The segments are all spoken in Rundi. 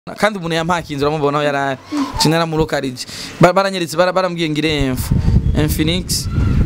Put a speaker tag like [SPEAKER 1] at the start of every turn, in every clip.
[SPEAKER 1] kandi umuntu yampakinze uramubona aho yarari cinera mu lokalije baranyeretse bara- barambwiye ngire info Infinix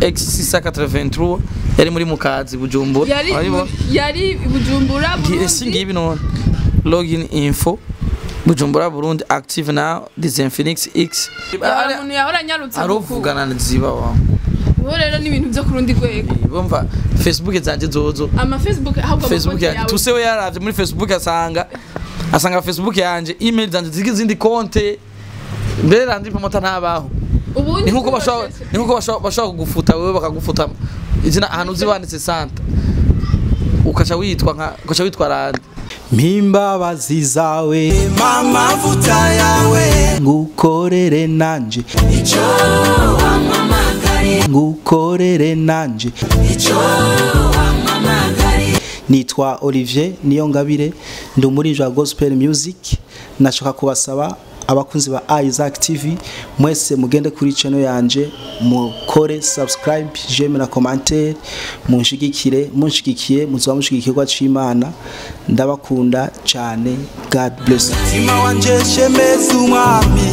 [SPEAKER 1] X683 yari muri mukazi Bujumbura
[SPEAKER 2] yari
[SPEAKER 1] Urabibona?
[SPEAKER 2] yari bujumbura
[SPEAKER 1] Ngi- si ngibi none login info Bujumbura Burundi active now this Infinix X
[SPEAKER 2] hari umuntu yahora anyarutse
[SPEAKER 1] aruvugana ziba wa
[SPEAKER 2] ubu rero ni ibintu byo ku rundi rwego
[SPEAKER 1] bumva Facebook zanje zozo
[SPEAKER 2] ama facebook ahubwo
[SPEAKER 1] Facebook
[SPEAKER 2] amakonti
[SPEAKER 1] yanjye
[SPEAKER 2] yawe
[SPEAKER 1] tusewe yaravye muri Facebook asanga asanga Facebook yanje email zanje zigi zindi konte mbere randi promota ntabaho
[SPEAKER 2] ubu
[SPEAKER 1] ni nkuko bashobora ni nkuko bashobora bashobora kugufuta wewe bakagufuta izina ahantu uzi wanditse santa ukaca witwa nka ukaca witwa randi
[SPEAKER 3] mpimbabazi zawe
[SPEAKER 4] amavuta yawe
[SPEAKER 3] ngukorere nanje
[SPEAKER 4] icyo wampamagariye
[SPEAKER 3] ngukorere nanje
[SPEAKER 4] icyo wampamagariye
[SPEAKER 3] nitwa Olivier Niyongabire ndi umuririmbyi wa gospel music nashaka kubasaba abakunzi ba Isaac TV mwese mugende kuri channel yanje mukore subscribe j'aime na commentaire munshigikire munshigikiye muzoba mushigikirwa c'Imana ndabakunda cyane God bless you.
[SPEAKER 4] mutima wanje shemeza umwami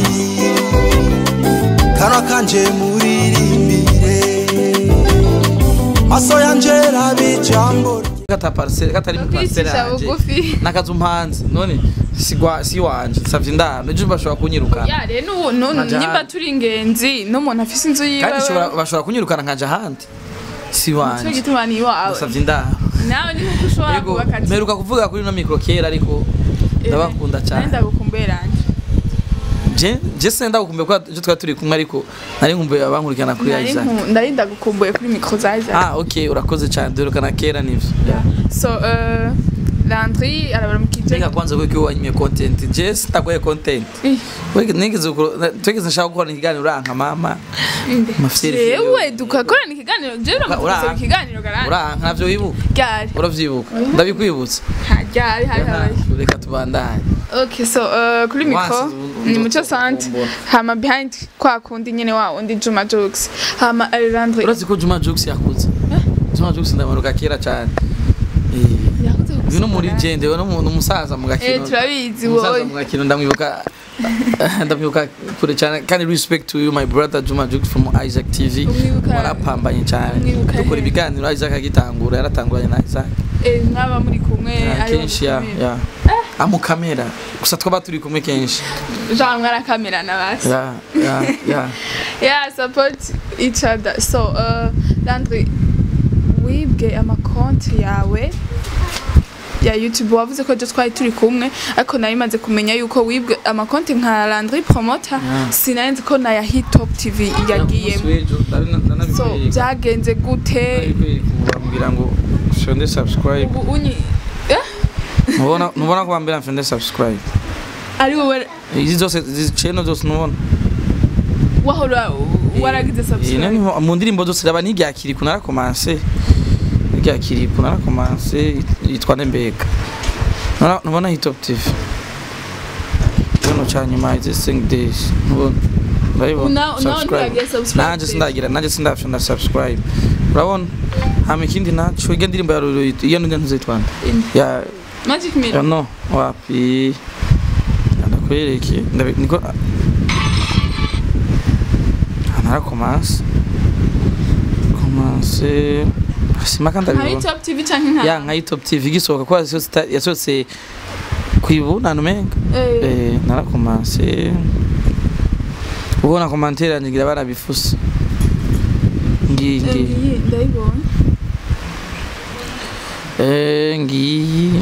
[SPEAKER 4] kanwa kanje muririmbire maso yanje rabe ijambo rye.
[SPEAKER 1] kata parcelle katari mu parcelle
[SPEAKER 2] kwicisha
[SPEAKER 1] yanje
[SPEAKER 2] bugufi
[SPEAKER 1] nakazu mpanze none sigwa si wanje savye ndano ejo bashobora kunyirukana
[SPEAKER 2] ya rero n'ubu nu-
[SPEAKER 1] Nkaja
[SPEAKER 2] nimba
[SPEAKER 1] ahandi.
[SPEAKER 2] turi ingenzi n'umuntu afise inzu yiwe
[SPEAKER 1] kandi shobora- bashobora kunyirukana nkaja ahandi si
[SPEAKER 2] cyo
[SPEAKER 1] wanje
[SPEAKER 2] gituma ni iwawe
[SPEAKER 1] savye ndano
[SPEAKER 2] nawe ni nkuko ushobora
[SPEAKER 1] Yego,
[SPEAKER 2] kubaka ati
[SPEAKER 1] mperuka kuvuga kuri no micro kera ariko ndabakunda cyane
[SPEAKER 2] ndagukumbuye ranje
[SPEAKER 1] je je senda gukumbuye ko ejo twari turi kumwe ariko nari nkumbuye abankurikirana kuri
[SPEAKER 2] Nari
[SPEAKER 1] Isaac
[SPEAKER 2] nku- ndari ndagukumbuye kuri mikro za Isaac
[SPEAKER 1] ah okay urakoze cyane duherukana kera nivyo
[SPEAKER 2] so uh, Landry arabaramukije
[SPEAKER 1] Ninga kwanza ko kiwa wanyimye content je sitagoye content
[SPEAKER 2] Eh,
[SPEAKER 1] wege nigeze ukuro twigeze nshaka gukora ikiganiro uranka mama
[SPEAKER 2] inde.
[SPEAKER 1] Mafyeri
[SPEAKER 2] jewe dukakorana ikiganiro jewe
[SPEAKER 1] Ura-
[SPEAKER 2] uramukoze ikiganiro garanje
[SPEAKER 1] uranka ntavyo wibuka
[SPEAKER 2] ryari
[SPEAKER 1] uravyibuka ndabikwibutsa
[SPEAKER 2] Ha, ryari hari habaye
[SPEAKER 1] reka tubandanye
[SPEAKER 2] okay so uh, kuri mikro
[SPEAKER 1] Wasi,
[SPEAKER 2] ni muco sante
[SPEAKER 1] Mbona.
[SPEAKER 2] hama behind kwa kundi nyene wa undi Juma Jokes hama uh, Landry
[SPEAKER 1] urazi ko Juma Jux yakuze Juma Jux ndamaruka kera cyane eh
[SPEAKER 2] yakuze
[SPEAKER 1] uyu no muri gende uyu no mu- umusaza mu
[SPEAKER 2] eh
[SPEAKER 1] gakino
[SPEAKER 2] turabizi
[SPEAKER 1] umusaza
[SPEAKER 2] wowe
[SPEAKER 1] mu gakino ndamwibuka ndamwibuka kure cyane kandi respect to you my brother Juma Jux from Isaac TV
[SPEAKER 2] Umwibuka-
[SPEAKER 1] warapambanye cyane
[SPEAKER 2] umwibuka
[SPEAKER 1] dukora
[SPEAKER 2] he?
[SPEAKER 1] ibiganiro Isaac agitangura yaratanguranye na Isaac
[SPEAKER 2] eh mwaba muri kumwe
[SPEAKER 1] Ya,
[SPEAKER 2] ariho
[SPEAKER 1] kenshi ya
[SPEAKER 2] mukomeye.
[SPEAKER 1] ya amukamera gusa twaba turi kumwe kenshi
[SPEAKER 2] Jean mwarakamera basi
[SPEAKER 1] ya ya ya
[SPEAKER 2] yeah support each other so uh, Landry wibwe amakonti yawe ya YouTube wavuze ko je twari turi kumwe ariko nari maze kumenya yuko wibwe amakonti nka Landry Promoter
[SPEAKER 1] Yeah.
[SPEAKER 2] sinari nzi ko na ya Hit Top TV yagiyemo so byagenze gute
[SPEAKER 1] bambwira ngo shonde subscribe
[SPEAKER 2] ubu unyi eh?
[SPEAKER 1] mubona mubona ko bambira mfende subscribe
[SPEAKER 2] ari wowe
[SPEAKER 1] izi zose izi channel zose nubona
[SPEAKER 2] wahora waragize
[SPEAKER 1] Eh,
[SPEAKER 2] subscribe
[SPEAKER 1] nani ho- mu ndirimbo zose raba n'iryakiri ku narakomanse n'iryakiri ku narakomanse yitwa Ndembega Nora- nubona hit top tv Kino cha nyuma izi sing days nubona ndabibona
[SPEAKER 2] Una- una ntiyagiye subscribe
[SPEAKER 1] nanje
[SPEAKER 2] page.
[SPEAKER 1] sindagira nanje sindafyonda subscribe urabona hama ikindi naco iyo ndirimbo ya Roro iyo ndi ntuzitwanda
[SPEAKER 2] Inde.
[SPEAKER 1] ya
[SPEAKER 2] Magic
[SPEAKER 1] ya
[SPEAKER 2] Mirror
[SPEAKER 1] no wapi ndakwereke ndabi niko narakomanse komanse simaka
[SPEAKER 2] nka Hit
[SPEAKER 1] ndabibona
[SPEAKER 2] Top TV canke nka
[SPEAKER 1] ya nka top tv gisohoka ko yasohotse yasohotse kwibunana umenga
[SPEAKER 2] eh
[SPEAKER 1] eh narakomanse ubona komantere yanjye ngira barabifuse ngiyi ngiyi
[SPEAKER 2] ngiyi ndayibona
[SPEAKER 1] Eh, ngiyi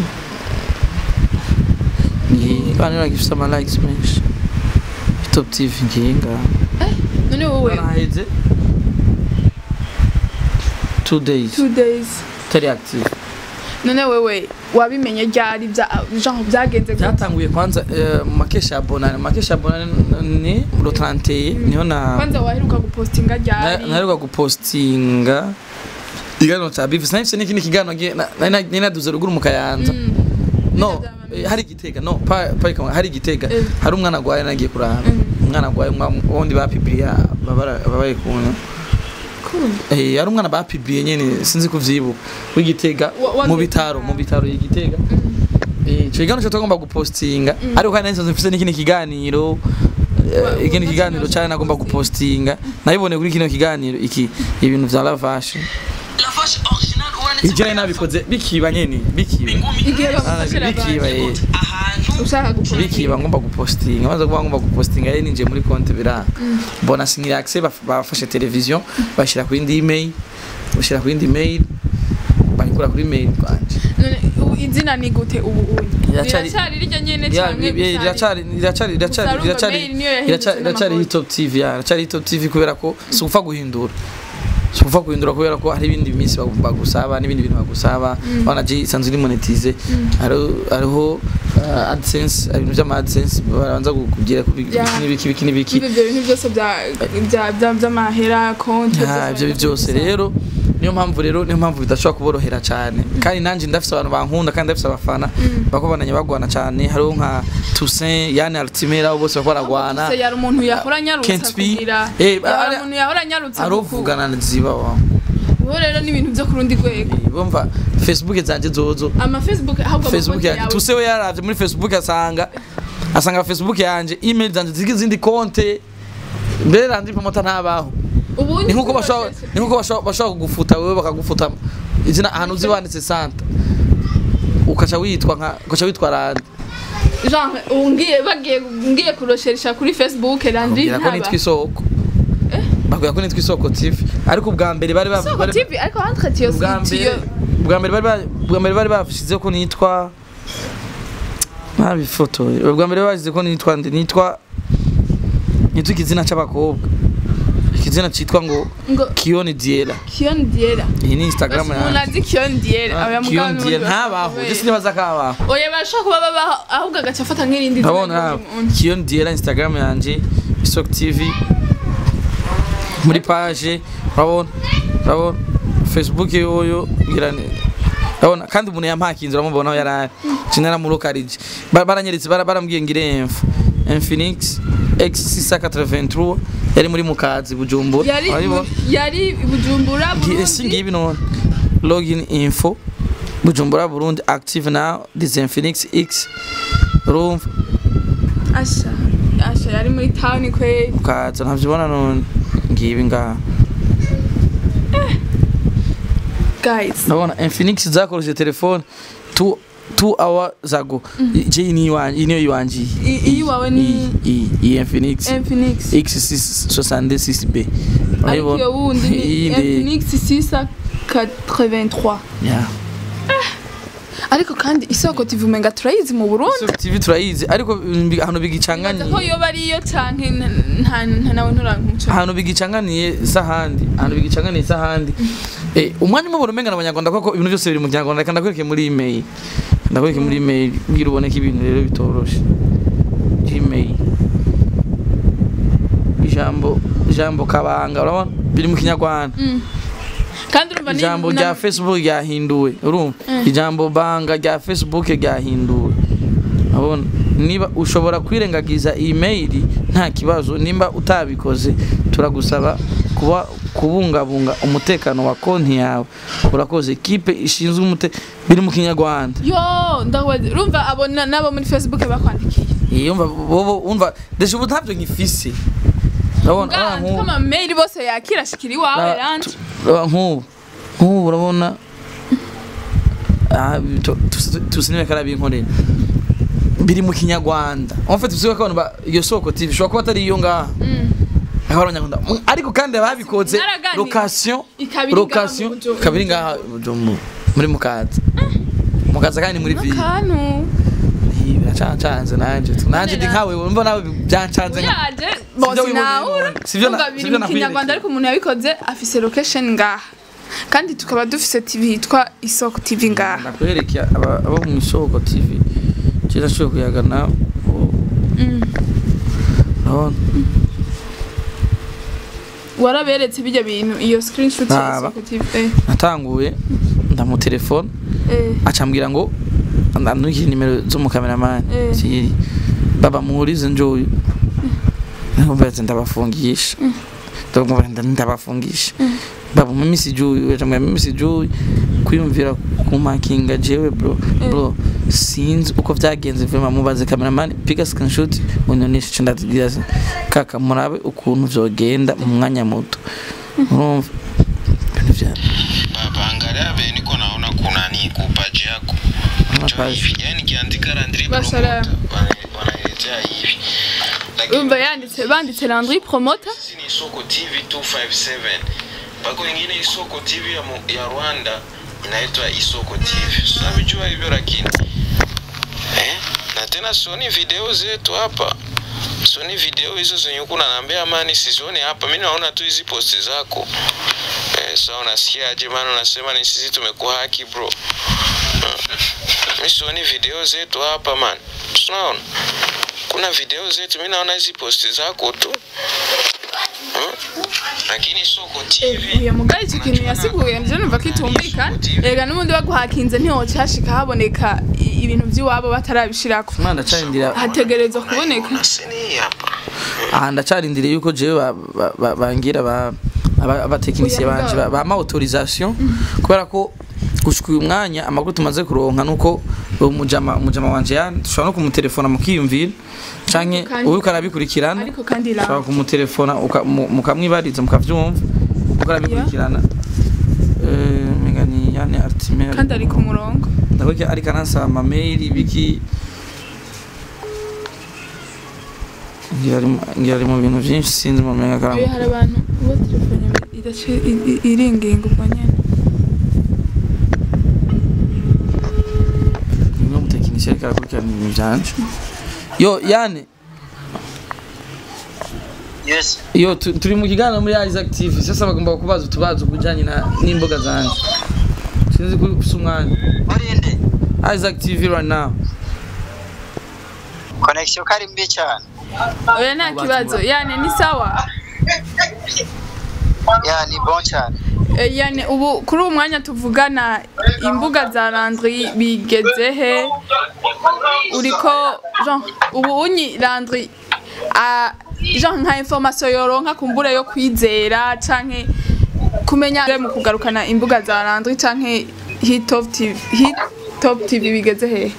[SPEAKER 1] ngiyi kandi uragifise ama likes menshi top tv ngiyi ngaha
[SPEAKER 2] none wowe
[SPEAKER 1] naraheze two days
[SPEAKER 2] two days
[SPEAKER 1] tari active
[SPEAKER 2] none wewe wabimenye ryari bya genre byagenze gute
[SPEAKER 1] byatanguye kwanza eh, mu makesha ya bonane mu makesha ya bonane ni ro 31 niho na
[SPEAKER 2] kwanza waheruka gupostinga ryari
[SPEAKER 1] naheruka gupostinga ikiganiro cya bivisi nahise n'ikindi kiganiro nge- na- nari na- nari naduze ruguru mu kayanza
[SPEAKER 2] Mm.
[SPEAKER 1] no
[SPEAKER 2] Byabyamamare.
[SPEAKER 1] eh, hari igitega no pa pa ikamwa- hari igitega
[SPEAKER 2] Eh.
[SPEAKER 1] hari umwana agwaye nagiye kuraba
[SPEAKER 2] Mm.
[SPEAKER 1] umwana agwaye wundi bapibiriya babaye kuntu
[SPEAKER 2] Cool.
[SPEAKER 1] eh hari umwana bapibiriye nyene sinzi kuvyibuka w'igitega
[SPEAKER 2] Wa- wa-
[SPEAKER 1] mu bitaro mu bitaro y'igitega Eh, ico kiganiro cyo tugomba gupostinga ariko kandi nsanzwe mfise n'ikindi kiganiro eh, ikindi kiganiro cyane nagomba gupostinga nabibone kuri kino kiganiro iki ibintu vya lavashe ivyo nari nabikoze bikiba nyene bikiba
[SPEAKER 2] igihe
[SPEAKER 1] Ah,
[SPEAKER 2] bagufashira
[SPEAKER 1] bikiba
[SPEAKER 2] abantu
[SPEAKER 1] eh.
[SPEAKER 2] ushaka gukora
[SPEAKER 1] bikiba ngomba gupostinga maze kuba ngomba gupostinga yari ninjiye muri konti biranga mbona sinyira accès baf- bafashe televiziyo bashira ku yindi email bashira ku yindi email bayikura kuri email kwanje
[SPEAKER 2] none ubu izina ni gute ubu ubu
[SPEAKER 1] Riracari-
[SPEAKER 2] riracari rirya nyene
[SPEAKER 1] Ya,
[SPEAKER 2] canke
[SPEAKER 1] bi- iracari iracari iracari
[SPEAKER 2] Gusa
[SPEAKER 1] iracari
[SPEAKER 2] urumva mail niyo yahindutse
[SPEAKER 1] iracari iracari
[SPEAKER 2] n'amakuru.
[SPEAKER 1] hip hop TV ya iracari hip hop TV kubera ko si upfa guhindura si upfa guhindura kubera ko hari ibindi minsi bagu- bagusaba n'ibindi bintu bagusaba wana je isanzwe iri monetize hariho hariho uh, AdSense hari ibintu by'ama AdSense barabanza kukubwira ku biki
[SPEAKER 2] Ya.
[SPEAKER 1] n'ibiki biki n'ibiki
[SPEAKER 2] Ibi ibyo bintu byose bya bya- bya- by'amahera konti
[SPEAKER 1] Ah, ibyo byose rero niyo mpamvu rero niyo mpamvu bidashobora kuborohera cyane kandi nanjye ndafise abantu bankunda kandi ndafise abafana bako bananye bagwana cyane hariho nka Toussaint Yann Altimera abo bose bako baragwana
[SPEAKER 2] Se yari umuntu yahora anyarutsa
[SPEAKER 1] Can't be.
[SPEAKER 2] kugira
[SPEAKER 1] Eh,
[SPEAKER 2] yari
[SPEAKER 1] ari-
[SPEAKER 2] umuntu yahora anyarutsa
[SPEAKER 1] arovugana ziba wa
[SPEAKER 2] ubu rero ni ibintu byo ku rundi rwego
[SPEAKER 1] bumva Facebook zanje zozo
[SPEAKER 2] ama facebook ahubwo
[SPEAKER 1] Facebook
[SPEAKER 2] amakonti
[SPEAKER 1] yanjye
[SPEAKER 2] yawe
[SPEAKER 1] Toussaint we yaravye muri Facebook asanga asanga Facebook yanje email zanje zigi izindi konte mbere randi promota ntabaho
[SPEAKER 2] ubu
[SPEAKER 1] ni nkuko bashobora ni nkuko bashobora bashobora kugufuta wewe bakagufuta izina ahantu uzi wanditse santa ukaca witwa nka ukaca witwa randi
[SPEAKER 2] genre ubu ngiye bagiye ngiye kurosheresha kuri facebook randi
[SPEAKER 1] bakubwira ko nitwa isoko bakubwira ko nitwa isoko tv ariko ubwa mbere bari ba-
[SPEAKER 2] soko
[SPEAKER 1] bari-
[SPEAKER 2] tv ariko entre tiyo
[SPEAKER 1] ubwa mbere ubwa mbere bari ba- ubwa mbere bari bashizeho ko nitwa nabifotoye ubwa mbere bashyize ko nitwa ndi nitwa nitwa ikizina c'abakobwa ikizina citwa ngo
[SPEAKER 2] ngo
[SPEAKER 1] Kioni Diela
[SPEAKER 2] kion diera
[SPEAKER 1] iyi ni Instagram
[SPEAKER 2] umuntu
[SPEAKER 1] yanjye
[SPEAKER 2] azi kion diera aba
[SPEAKER 1] Kioni Diela ntabaho je sinibaza kabaho
[SPEAKER 2] oya bashaka kuba babaho ahubwo agaca afata nk'irindi zina
[SPEAKER 1] ndabona
[SPEAKER 2] ry'umuntu.
[SPEAKER 1] Kioni Diela Instagram yanjye Isok TV muri page urabona urabona Facebook yoyo girane urabona kandi umuntu yampakinze uramubona aho yarari cinera mu lokalije baranyeretse bara- barambwiye ngire info Infinix X683 yari muri mukazi Bujumbura
[SPEAKER 2] yari
[SPEAKER 1] urabibona?
[SPEAKER 2] yari bujumbura
[SPEAKER 1] Ngi- esi
[SPEAKER 2] Burundi.
[SPEAKER 1] ngibi none login info Bujumbura Burundi active now this Infinix X urumva
[SPEAKER 2] asha asha yari muri town kwe
[SPEAKER 1] ukaza ntavyibona none ngibi ngaha
[SPEAKER 2] guys
[SPEAKER 1] ndabona Infinix zakoresheje telefone two two hours ago je iyi ni iwanje iyi niyo yiwanjiye
[SPEAKER 2] I- iyi wawe ni
[SPEAKER 1] iyi iyi Infinix
[SPEAKER 2] Infinix
[SPEAKER 1] X66B
[SPEAKER 2] ariko iyo wundi ni
[SPEAKER 1] iyi ndi
[SPEAKER 2] Infinix 683
[SPEAKER 1] yeah
[SPEAKER 2] ariko kandi isoko TV umenga turayizi mu Burundi
[SPEAKER 1] Isoko TV turayizi ariko mm, ahantu
[SPEAKER 2] Nibaza
[SPEAKER 1] bigicanganiye
[SPEAKER 2] ko yoba ariyo canke n- nta nta nawe nturankuca
[SPEAKER 1] ahantu bigicanganiye sahandi ahantu bigicanganiye sahandi eh umwanya umwe buri umenga abanyarwanda koko ibintu byose biri mu kinyarwanda reka ndakwereke muri email ndakwereke muri email bwira uboneke ibintu rero bitoroshe gmail ijambo ijambo kabanga urabona biri mu kinyarwanda
[SPEAKER 2] kandi urumva ni
[SPEAKER 1] ijambo
[SPEAKER 2] na-
[SPEAKER 1] rya facebook ryahinduwe urumva ijambo banga rya facebook ryahinduwe urabona niba ushobora kwirengagiza email nta kibazo nimba utabikoze turagusaba kuba kubungabunga umutekano wa konti yawe urakoze kipe ishinzwe umute biri mu kinyarwanda
[SPEAKER 2] yo ndabaza urumva abo na- nabo muri Facebook bakwandikiye
[SPEAKER 1] yumva bobo umva deje ubu ntabyo nkifise urabona ah,
[SPEAKER 2] bwanze
[SPEAKER 1] nk'ubu-
[SPEAKER 2] ko amameyili bose yakira ashikira iwawe
[SPEAKER 1] Ra-
[SPEAKER 2] randi
[SPEAKER 1] Raba nk'ubu nk'ubu urabona ah, tu- tu- tusinime karabinkorera biri mu kinyarwanda en fait tusiwe ko abantu ba- iyo soko tv ishobora kuba atari iyo ngaha aho abanyarwanda Mm, ariko kandi ababikoze
[SPEAKER 2] Mwaraganira.
[SPEAKER 1] location
[SPEAKER 2] Ikabiri ngaha
[SPEAKER 1] location
[SPEAKER 2] mu Bujumbura.
[SPEAKER 1] kabiri ngaha Bujumbura, muri mukaza mukaza kandi muri ville
[SPEAKER 2] kantu
[SPEAKER 1] Ih, biracancanze nanje tu nanje ndi nkawe wumva nawe byancanze nka-
[SPEAKER 2] uyaje
[SPEAKER 1] Sivyo
[SPEAKER 2] bose
[SPEAKER 1] wiboneye
[SPEAKER 2] nawe
[SPEAKER 1] none. Sivyo na-
[SPEAKER 2] urumva biri
[SPEAKER 1] sivyo
[SPEAKER 2] mu
[SPEAKER 1] nakwiyerekeye.
[SPEAKER 2] kinyarwanda ariko umuntu yabikoze afise location ngaha kandi tukaba dufise TV yitwa isoko TV ngaha
[SPEAKER 1] nakwereke aba- abo mu isoko tv kera nashoboye kuyagana urabona
[SPEAKER 2] waraberetse bijya bintu iyo screenshot ya
[SPEAKER 1] Ntaba.
[SPEAKER 2] isoko TV eh,
[SPEAKER 1] natanguye ndamutelefone
[SPEAKER 2] eh.
[SPEAKER 1] acambwira ngo ndanukire nimero z'umukameramani
[SPEAKER 2] Eh.
[SPEAKER 1] siri baba muhurize njoyu nkumbaze ndabafungisha ndamubwira nda- ndabafungisha baba mu misi juyu acambwira mu misi juyu kwiyumvira kumakinga jewe bro bro sinzi uko vyagenze vema mubaze cameraman piga screenshot unyoneshe ico ndazibwira ati, kaka murabe ukuntu vyogenda mu mwanya muto urumva ibintu vya
[SPEAKER 5] Baba, angalia vile niko naona kuna ni kupaji yako
[SPEAKER 1] Kuna
[SPEAKER 5] Njoo
[SPEAKER 1] page.
[SPEAKER 5] hivi yani nikiandika Landry
[SPEAKER 2] Basara.
[SPEAKER 5] Promoter wana- wananiletea hivi lakini
[SPEAKER 2] umva yanditse banditse Landry promoter
[SPEAKER 5] sisi ni Isoko TV 257 mpaka wengine Isoko TV ya, mu- ya Rwanda inaitwa Isoko TV tunavijua hivyo lakini eh? na tena sioni video zetu hapa sioni video hizo zenye huku nanaambia amani sizione hapa mi naona tu hizi posti zako eh, sa unasikiaje maana unasema ni sisi tumekuhaki bro Hmm. mi sioni video zetu hapa man tunaona kuna video zetu mi naona hizi posti zako tu Hmm. lakini soko tv
[SPEAKER 2] uyu mugari icyo kintu yasiguye nje numva kitumvikana rega n'ubundi baguhakinze ntihoca hashika haboneka i- ibintu by'iwabo batarabishirako
[SPEAKER 1] mwana ndacarindira
[SPEAKER 2] hategerezwa kuboneka
[SPEAKER 5] sini hapa
[SPEAKER 1] aha ndacarindiriye yuko jewe ba- ba- ba- bangira ba aba- abatekinisiye
[SPEAKER 2] Oya,
[SPEAKER 1] banje
[SPEAKER 2] mugabo.
[SPEAKER 1] ba- bama autorisation kubera ko gushika uyu mwanya amakuru tumaze kuronka nuko uwo mujama mujama wanje ya dushobora no kumutelefona mukiyumvira canke
[SPEAKER 2] Kandi-
[SPEAKER 1] uwo ukarabikurikirana
[SPEAKER 2] ariko kandi
[SPEAKER 1] ushobora
[SPEAKER 2] ra
[SPEAKER 1] kumutelefona uka- mu- mukamwibariza mukavyumva ukarabikurikirana Eh, menga ni yane artimel
[SPEAKER 2] kandi ari ku murongo
[SPEAKER 1] ndakweke ariko anansaba amameyili biki ngira ari mu- ngira ari mu bintu vyinshi sinzi mu menga
[SPEAKER 2] Oya,
[SPEAKER 1] karamu
[SPEAKER 2] hari abantu bo telefone idace i- i- iringinga ubwo nyene
[SPEAKER 1] nimwe mutekinisiye ariko arakurikirana ibintu vyanje yo yane
[SPEAKER 6] Yes.
[SPEAKER 1] yo tu- turi mu kiganiro muri Isaac TV sasa bagomba kubaza utubazo kujanye na n'imboga zanje sinzi ko ufise umwanya
[SPEAKER 6] Urinde.
[SPEAKER 1] Isaac TV right now
[SPEAKER 6] Connection kari mbi cyane.
[SPEAKER 2] oya nta kibazo yane ni sawa
[SPEAKER 6] Ya ni bon cyane.
[SPEAKER 2] Eh, yane ubu kuri uwo mwanya tuvugana imbuga za Landry bigeze he uriko Jean ubu unyi Landry a Jean nka information yoronka kumbure yo kwizera canke kumenya mu kugarukana imbuga za Landry canke Hit Top TV Hit Top TV bigeze he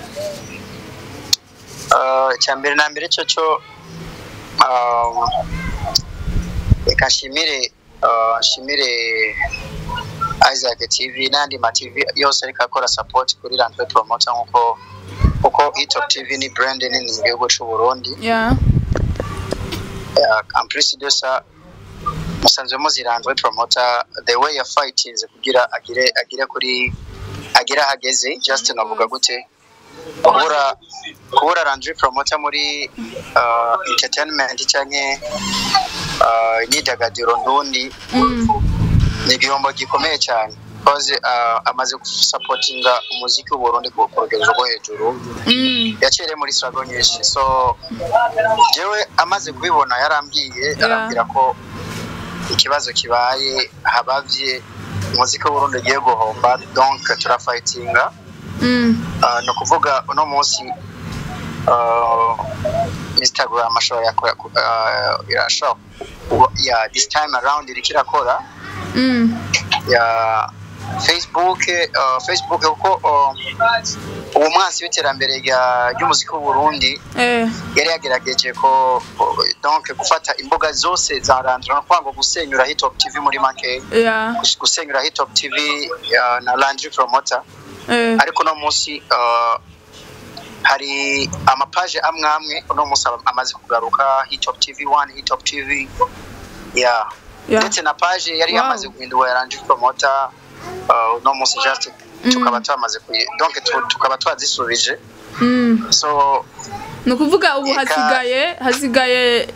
[SPEAKER 6] Uh, cyambere na mbere cyo cyo um, reka nshimire uh, nshimire Isaac TV n'andi ma TV yose ariko akora support kuri Landry Promoter nkuko kuko Etop TV ni brand nini mu gihugu cy'u Burundi
[SPEAKER 2] yeah
[SPEAKER 6] uh, en plus de ça musanzwe muzirandwe promoter the way ya fighting kugira agire agire kuri agire ahageze just navuga gute kubura kubura Landry promoter muri uh, entertainment cyangwa uh, imyidagaduro ndundi
[SPEAKER 2] mm.
[SPEAKER 6] ni igihombo gikomeye cyane because uh, amaze gusapotinga umuziki w'u Burundi ku ku rugero rwo hejuru
[SPEAKER 2] Mm.
[SPEAKER 6] yacereye muri struggle nyinshi so jewe amaze kubibona yarambwiye arambwira ko ikibazo kibaye habavye umuziki w'uburundi ugiye guhomba donc turafightinga
[SPEAKER 2] Mm.
[SPEAKER 6] uh, ni ukuvuga uno munsi uh, instagram ashobora yakora uh, irashobora kuba- ya this time around iriko irakora
[SPEAKER 2] Mm.
[SPEAKER 6] ya facebook uh, facebook kuko uh, uwo mwansi w'iterambere rya- ry'umuziki w'uburundi
[SPEAKER 2] Eh.
[SPEAKER 6] yari yagerageje ko ko- donc gufata imbuga zose za randura no kwanga gusenyura hitop tv muri make
[SPEAKER 2] Yeah.
[SPEAKER 6] gus- gusenyura hitop tv uh, na landry promoter
[SPEAKER 2] Eh.
[SPEAKER 6] ariko uno munsi uh, hari amapaje amwe amwe uno munsi ama- amaze kugaruka hitop tv 1 hitop tv yeah.
[SPEAKER 2] Yeah.
[SPEAKER 6] ndetse na paje yari
[SPEAKER 2] Wow.
[SPEAKER 6] yamaze guhindura ya landry promoter uh, uno munsi just tukaba twamaze kuyi donc tu- tukaba twazisubije
[SPEAKER 2] Mm.
[SPEAKER 6] so
[SPEAKER 2] ni ukuvuga ubu
[SPEAKER 6] Eka.
[SPEAKER 2] hasigaye hasigaye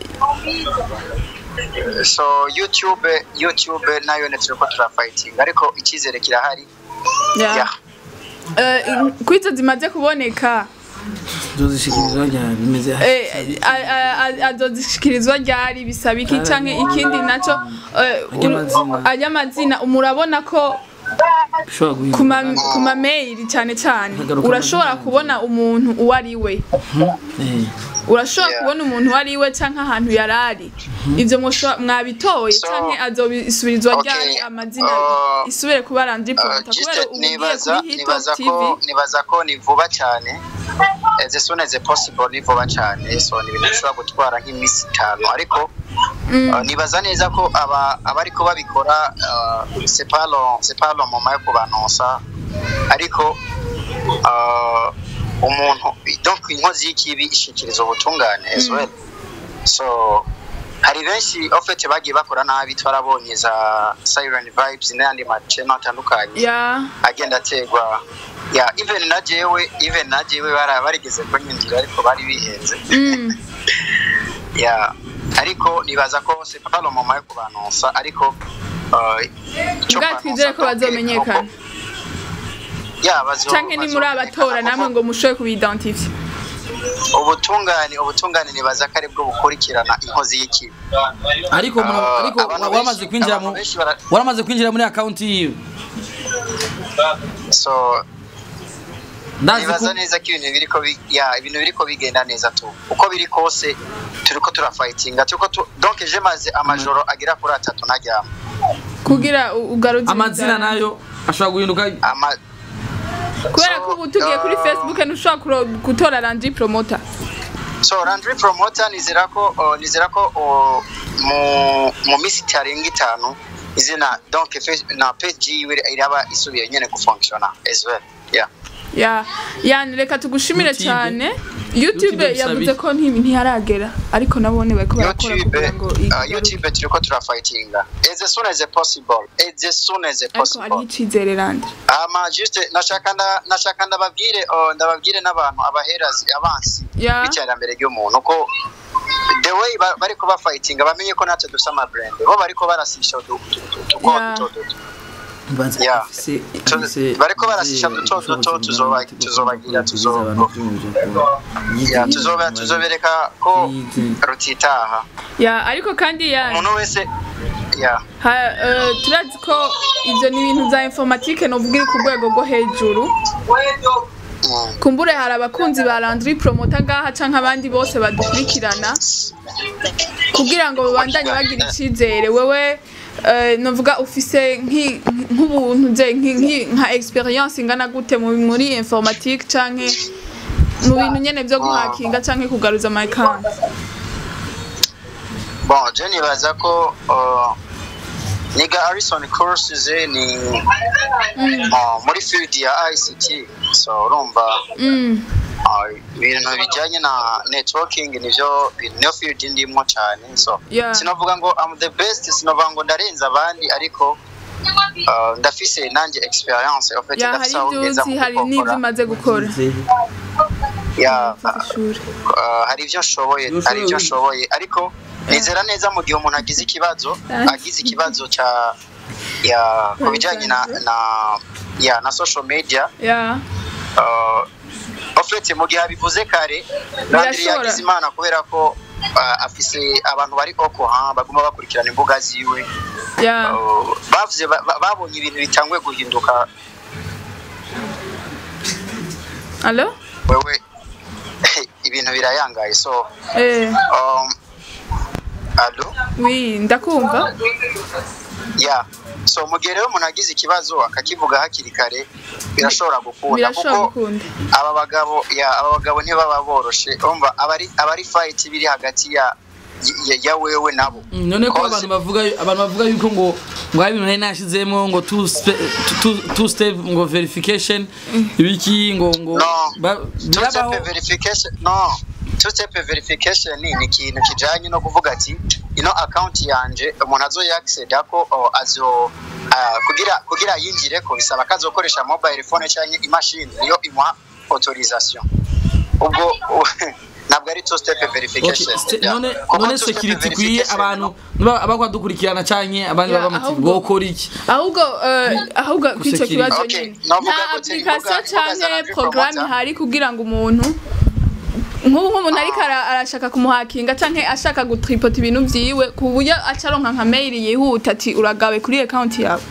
[SPEAKER 6] so youtube youtube nayo ne turiko turafighting ariko icyizere kirahari
[SPEAKER 2] yeah.
[SPEAKER 6] yeah.
[SPEAKER 2] Eh, kuri izo zimaze kuboneka
[SPEAKER 1] zozishikirizwa ryari bimeze
[SPEAKER 2] eh, a- a- a- azozishikirizwa ryari bisaba iki canke ikindi naco eh,
[SPEAKER 1] Ay'amazina.
[SPEAKER 2] ay'amazina murabona ko
[SPEAKER 1] ushobora
[SPEAKER 2] ku ma-
[SPEAKER 1] guhindura
[SPEAKER 2] ku ma mail cyane cyane
[SPEAKER 1] Hagaruka
[SPEAKER 2] urashobora
[SPEAKER 1] amazina.
[SPEAKER 2] kubona umuntu uwo ari we
[SPEAKER 1] Eh,
[SPEAKER 2] urashobora
[SPEAKER 6] Yeah.
[SPEAKER 2] kubona umuntu uwo ari we cyangwa ahantu yari ari ibyo mwosho- mwabitoye
[SPEAKER 6] So,
[SPEAKER 2] cyangwa azobisubirizwa
[SPEAKER 6] okay,
[SPEAKER 2] ryari amazina
[SPEAKER 6] uh,
[SPEAKER 2] isubire kuba randi
[SPEAKER 6] Uh,
[SPEAKER 2] promota
[SPEAKER 6] just
[SPEAKER 2] kubera ubu ugiye
[SPEAKER 6] nibaza
[SPEAKER 2] kuri hip
[SPEAKER 6] nibaza
[SPEAKER 2] hop tv
[SPEAKER 6] ko nibaza ko ni vuba cyane as soon as possible ni vuba cyane so ni ibintu bishobora gutwara nk'iminsi itanu ariko uh, nibaza neza ko aba abariko babikora uh, c'est pas long c'est pas long moment yo kubanonsa ariko uh, umuntu donc inkozi y'ikibi ishikiriza ubutungane as well so hari benshi ofete bagiye bakora nabi twarabonye za siren vibes n'ayandi maceno atandukanye
[SPEAKER 2] ya
[SPEAKER 6] agenda ategwa ya even na jewe even na jewe bara barigeze kunyinjira ariko bari bihenze
[SPEAKER 2] Mm.
[SPEAKER 6] ya ariko nibaza ko c'est pas le moment yo kubanonsa ariko uh, icyo
[SPEAKER 2] ubwa
[SPEAKER 6] kubanonsa
[SPEAKER 2] twizere ko
[SPEAKER 6] donc,
[SPEAKER 2] bazomenyekana
[SPEAKER 6] nuko- ya bazo
[SPEAKER 2] cyangwa ni muri abatora namwe ngo mushobore kubidentifya
[SPEAKER 6] ubutungane ubutungane nibaza ko aribwo bukurikirana inkozi y'ikibi
[SPEAKER 1] ariko mu-
[SPEAKER 6] Ah,
[SPEAKER 1] ariko
[SPEAKER 6] abantu
[SPEAKER 1] wa-
[SPEAKER 6] benshi-
[SPEAKER 1] waramaze kwinjira mu
[SPEAKER 6] abantu benshi bara-
[SPEAKER 1] waramaze kwinjira muri account yiwe
[SPEAKER 6] so
[SPEAKER 1] ndazi ko
[SPEAKER 6] nibaza neza ko ibintu biriko bi- ya ibintu biriko bigenda neza tu uko biri kose turiko turafightinga turiko tu donc je maze amajoro agera kuri atatu ntaryama
[SPEAKER 2] kugira u- ugaruze
[SPEAKER 1] amazina
[SPEAKER 2] ibizami.
[SPEAKER 1] nayo ashobora guhinduka
[SPEAKER 6] ama
[SPEAKER 2] kubera
[SPEAKER 6] So,
[SPEAKER 2] ko ubu tugiye kuri
[SPEAKER 6] uh,
[SPEAKER 2] facebook ntushobora kuro- gutora randi promota
[SPEAKER 6] so Landry promoter nizera ko uh, nizera ko uh, mu mu minsi itarenga itanu izina donc face- na page yiwe iraba isubiye nyene gufunctiona as well yeah
[SPEAKER 2] ya yani reka tugushimire
[SPEAKER 1] YouTube.
[SPEAKER 2] cyane
[SPEAKER 1] YouTube
[SPEAKER 2] youtube
[SPEAKER 1] bisaba
[SPEAKER 2] yavuze
[SPEAKER 1] iki?
[SPEAKER 2] ko nti- ntiharagera ariko nabone bariko barakora
[SPEAKER 6] YouTube
[SPEAKER 2] kugira ngo
[SPEAKER 6] uh,
[SPEAKER 2] igaruke.
[SPEAKER 6] YouTube turiko turafightinga as soon as possible as soon as
[SPEAKER 2] ariko hariho
[SPEAKER 6] possible
[SPEAKER 2] icizere randi
[SPEAKER 6] ama juste nashaka nda nashaka ndababwire uh, ndababwire n'abantu abaherazi abansi
[SPEAKER 2] Ya.
[SPEAKER 6] b'iterambere ry'umuntu ko the way ba- bariko bafightinga bamenye ko natwe dufise ama brand bo bariko barasisha udu- utu- utu- utugo
[SPEAKER 2] Ya.
[SPEAKER 6] duto duto
[SPEAKER 1] Banza
[SPEAKER 6] Yeah.
[SPEAKER 1] afise-
[SPEAKER 6] Tu-
[SPEAKER 1] afise-
[SPEAKER 6] bariko barasisha
[SPEAKER 1] afise
[SPEAKER 6] duto duto,
[SPEAKER 1] ubushobozi
[SPEAKER 6] tuzoba-
[SPEAKER 1] bungana
[SPEAKER 6] tuzobagira,
[SPEAKER 1] bwo
[SPEAKER 6] tuzo-
[SPEAKER 1] kugeza abantu kwiyumvira ku-
[SPEAKER 6] ya tuzoba tuzobereka ko
[SPEAKER 1] Yize.
[SPEAKER 6] rutitaha
[SPEAKER 2] ya ariko kandi ya
[SPEAKER 6] umuntu wese ya
[SPEAKER 2] ha- eh, turazi ko ivyo ni ibintu vya informatike novuga iri ku rwego rwo hejuru
[SPEAKER 6] mm.
[SPEAKER 2] kumbure hari abakunzi ba Landry Promota ngaha canke abandi bose badukurikirana kugira ngo babandanye bagira icizere wewe eh, novuga ufise nki- nk'ubuntu je nki- nki- nka experience ingana gute mu- muri informatique canke mu bintu nyene vyo guhakinga canke kugaruza my account
[SPEAKER 6] bon je nibaza ko uh, niga Harrison courses ni uh, muri field ya ICT so urumva
[SPEAKER 2] mm.
[SPEAKER 6] uh, ibintu bijanye na networking nivyo niyo field ndimwo cyane so
[SPEAKER 2] Yeah.
[SPEAKER 6] sinavuga ngo I'm the best sinavuga ngo ndarenza abandi ariko uh, ndafise nanje experience en fait
[SPEAKER 2] ya hari
[SPEAKER 6] ndafise aho
[SPEAKER 2] ivyo
[SPEAKER 6] ngeza
[SPEAKER 2] uzi
[SPEAKER 6] mu
[SPEAKER 2] hari
[SPEAKER 6] gukora.
[SPEAKER 2] n'ivyo umaze gukora
[SPEAKER 6] ya
[SPEAKER 2] ishuri
[SPEAKER 6] uh, hari ibyo nshoboye
[SPEAKER 1] Iyo
[SPEAKER 6] hari ibyo
[SPEAKER 1] ushoboye-
[SPEAKER 6] nshoboye ariko nizera neza mu gihe umuntu agize ikibazo agize ikibazo cya ya ku bijyanye na na ya na social media
[SPEAKER 2] ya
[SPEAKER 6] uh, ofete mu gihe abivuze kare Landry
[SPEAKER 2] Birashobora.
[SPEAKER 6] yagize imana kubera ko uh, afise abantu bari oko ha baguma bakurikirana imbuga ziwe
[SPEAKER 2] ya
[SPEAKER 6] Uh, bavuze ba- ba- babonye ibintu bitanguye guhinduka
[SPEAKER 2] allo
[SPEAKER 6] wewe ibintu birayangaye so
[SPEAKER 2] eh
[SPEAKER 6] um, alo
[SPEAKER 2] oui ndakumva
[SPEAKER 6] ya so mu gihe rero umuntu agize ikibazo akakivuga hakiri kare birashobora gukunda
[SPEAKER 2] birashobora
[SPEAKER 6] kuko
[SPEAKER 2] gukunda
[SPEAKER 6] aba bagabo ya aba bagabo ntibaba boroshe urumva abari abari fight biri hagati ya ya, ya wewe nabo
[SPEAKER 1] Mm, none ko
[SPEAKER 6] Cause-
[SPEAKER 1] abantu bavuga abantu bavuga yuko ngo ngo hari ibintu nari nashizemo ngo two spe- two- two step ngo verification ibiki ngo ngo
[SPEAKER 6] No.
[SPEAKER 1] ba-
[SPEAKER 6] two
[SPEAKER 1] birabaho
[SPEAKER 6] step verification no two step verification ni ni ikintu kijanye no kuvuga ati ino account yanje umuntu azoya access ko oh, azo ah, kugira kugira yinjire ko bisaba kazokoresha mobile phone cyangwa imashini niyo imuha autorisation ubwo ntabwo ari two step
[SPEAKER 1] Okay,
[SPEAKER 6] verification
[SPEAKER 1] ste-
[SPEAKER 6] Yeah.
[SPEAKER 1] none
[SPEAKER 6] Kuko
[SPEAKER 1] none
[SPEAKER 6] two-step
[SPEAKER 1] security ikwiye
[SPEAKER 6] verification,
[SPEAKER 1] abantu niba abakwadukurikirana canke abandi
[SPEAKER 2] Ya,
[SPEAKER 1] baba muti
[SPEAKER 2] ahubwo-
[SPEAKER 1] bokora iki
[SPEAKER 2] ahubwo eh, ahubwo kw'icyo
[SPEAKER 1] Gusekirira.
[SPEAKER 2] kibazo
[SPEAKER 6] Okay,
[SPEAKER 2] nyine
[SPEAKER 6] navuga
[SPEAKER 2] nta
[SPEAKER 6] gute,
[SPEAKER 2] application
[SPEAKER 6] imbuga- imbuga za
[SPEAKER 2] canke
[SPEAKER 6] Landry
[SPEAKER 2] porogaramu
[SPEAKER 6] Promoter?
[SPEAKER 2] ihari kugira ngo umuntu nk'ubu nk'umuntu ariko ara- arashaka kumuhakinga canke ashaka gutripota ibintu vyiwe ku buryo acaronka nka mail yihuta ati uragawe kuri account yawe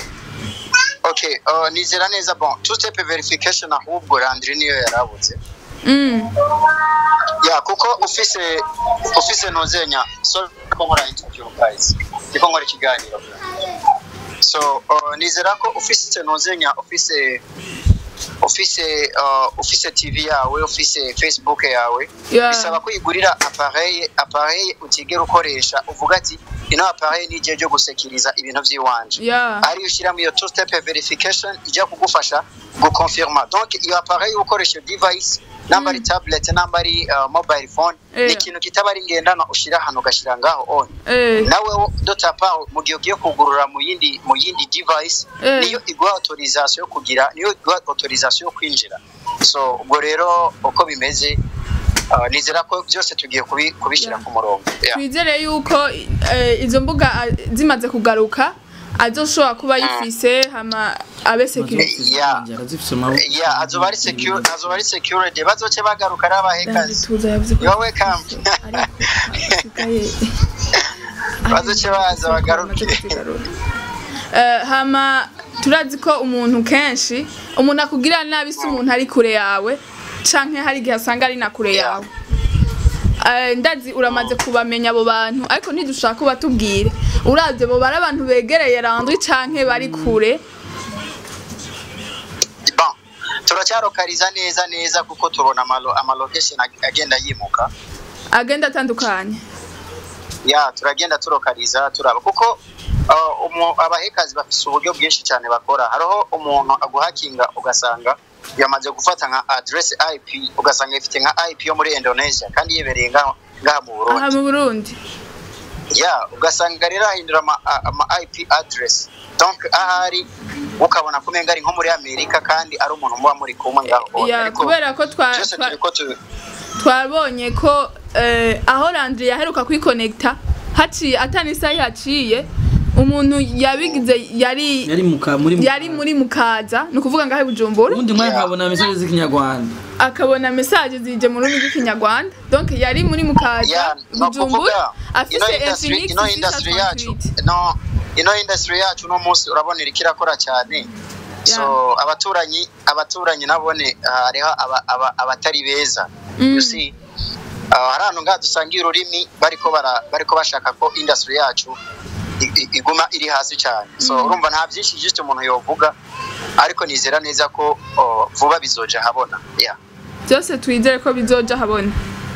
[SPEAKER 6] okay uh, nizera neza bon two step verification ahubwo Landry niyo yarabuze
[SPEAKER 2] Mm.
[SPEAKER 6] ya kuko ufise ufise ntuzenya so ko nkora interview guys ndiko nkora ikiganiro so uh, nizera ko ufise ntuzenya ufise ufise uh, ufise tv yawe ufise facebook yawe
[SPEAKER 2] Yeah.
[SPEAKER 6] bisaba kwigurira appareil appareil utigera ukoresha uvuga ati ino appareil ni igihe cyo gusekiriza ibintu by'iwanje
[SPEAKER 2] Yeah.
[SPEAKER 6] ariyo ushyiramo iyo two step verification ijya kugufasha gukonfirma donc iyo appareil ukoresha iyo device namba ari tablet namba ari uh, mobile phone
[SPEAKER 2] Eh.
[SPEAKER 6] ni ikintu kitaba ari ngendanwa ushyira ahantu ugashyira ngaho on
[SPEAKER 2] Eh.
[SPEAKER 6] nawe wo- dotapa mu gihe ugiye kugurura mu yindi mu yindi device
[SPEAKER 2] Eh.
[SPEAKER 6] niyo iguha autorisation yo kugira niyo iguha autorisation yo kwinjira so ubwo rero uko bimeze uh, nizera ko byose tugiye kubi- kubishyira
[SPEAKER 2] Yeah.
[SPEAKER 6] ku murongo yeah.
[SPEAKER 2] twizere yuko eh, izo mbuga ah, zimaze kugaruka azoshobora kuba yifise hama abe security
[SPEAKER 6] Yeah.
[SPEAKER 1] arazifise mu maboko
[SPEAKER 6] yeah azoba ari secure azoba ari security bazoce bagaruka ari abahekazi
[SPEAKER 2] tuza yavuze ko
[SPEAKER 6] You're welcome.
[SPEAKER 2] ariko hasigaye
[SPEAKER 6] Bazoce baza bagaruke.
[SPEAKER 2] Eh, hama turazi ko umuntu kenshi umuntu akugirira nabi si umuntu ari kure yawe canke hari igihe asanga ari na kure
[SPEAKER 6] Yeah.
[SPEAKER 2] yawe Eh, ndazi uramaze kubamenya abo bantu ariko ntidushaka kubatubwire uravye bo bari abantu begereye randwi canke bari kure
[SPEAKER 6] bon turacyarokariza neza neza kuko tubona amalo amalocation ag- agenda yimuka
[SPEAKER 2] agenda atandukanye
[SPEAKER 6] ya turagenda turokariza turaba kuko uh, umu- abahekazi bafise uburyo bwinshi cyane bakora hariho umuntu aguhakinga ugasanga yamaze gufata nka address IP ugasanga ifite nka IP yo muri Indonesia kandi yibereye ngaho ngaha mu Burundi
[SPEAKER 2] aha mu burundi
[SPEAKER 6] ya ugasanga rero ahindura ama, a- ama IP address donc ahari ukabona kumenga ari nko muri Amerika kandi ari umuntu muba muri kumwe ngaho
[SPEAKER 2] ya
[SPEAKER 6] Ariko
[SPEAKER 2] kubera ko twa-
[SPEAKER 6] byose
[SPEAKER 2] twa-
[SPEAKER 6] turiko tu
[SPEAKER 2] twabonye ko eh, aho Landry yaheruka kwikonekita haciye atani isaha yaciye umuntu yabigize yari
[SPEAKER 1] yari muka muri
[SPEAKER 2] yari muri mukaza ni ukuvuga ngaho i bujumbura
[SPEAKER 1] ubundi mwanya nkabona message z'ikinyarwanda
[SPEAKER 2] akabona message zije mu rurimi rw'ikinyarwanda donc yari muri mukaza
[SPEAKER 6] ya no
[SPEAKER 2] bujumbura
[SPEAKER 6] kuvuga ino
[SPEAKER 2] afise
[SPEAKER 6] industry
[SPEAKER 2] infinix
[SPEAKER 6] ino industry yacu
[SPEAKER 2] 638
[SPEAKER 6] no ino industry yacu no munsi urabona iriko irakora cyane so abaturanyi abaturanyi nabone ah, hariho aba- aba- abatari beza
[SPEAKER 2] Mm.
[SPEAKER 6] you see Ah, hari ahantu ngaha dusangiye ururimi bariko bara bariko bashaka ko industry yacu i- i- iguma iri hasi cyane so
[SPEAKER 2] Mm.
[SPEAKER 6] urumva nta byinshi just umuntu yovuga ariko nizera neza ko oh, vuba bizoja habona yeah.
[SPEAKER 2] byose twizere ko bizoja habona